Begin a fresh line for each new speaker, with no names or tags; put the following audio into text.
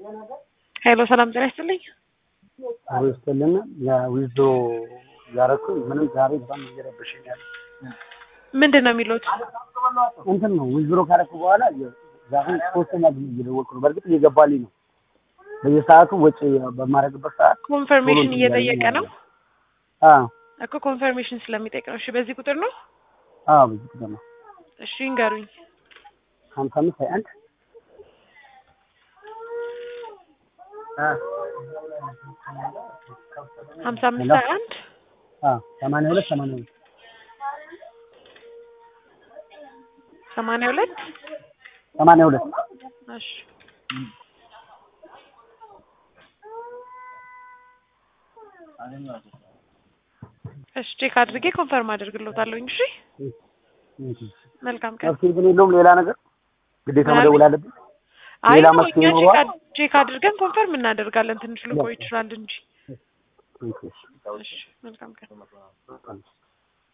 ሄሎ ሰላም ጤና ይስጥልኝ።
ዊስትልና ዊዞ ያረኩኝ ምንም ዛሬ በጣም እየረበሸኝ ያለ
ምንድን ነው የሚሉት?
እንትን ነው ዊዝሮ ካረኩ በኋላ ዛሬ ሶስተኛ ጊዜ እየደወልኩ ነው። በእርግጥ እየገባልኝ ነው። በየሰዓቱ ወጪ በማድረግበት ሰዓት
ኮንፈርሜሽን እየጠየቀ ነው
አዎ
እኮ ኮንፈርሜሽን ስለሚጠይቅ ነው። እሺ በዚህ ቁጥር ነው።
አዎ ብዙ ጊዜ ነው
እሺ ይንገሩኝ።
ሀምሳ አምስት ሀያ አንድ
ሀምሳ አምስት ሀያ አንድ
ሰማንያ ሁለት ሰማንያ ሁለት
ሰማንያ ሁለት
ሰማንያ ሁለት
እሺ እሺ ቼክ አድርጌ ኮንፈርም አደርግልዎታለሁኝ። እሺ መልካም ቀን።
መፍትሄ ግን የለውም ሌላ ነገር ግዴታ መደወል አለብን።
አይ
ሌላ
ነው
መፍትሄ
እኛ ቼክ
ይኖረዋል?
አድ- ቼክ አድርገን ኮንፈርም እናደርጋለን። ትንሽ ልቆይ ይችላል እንጂ። እሺ መልካም ቀን።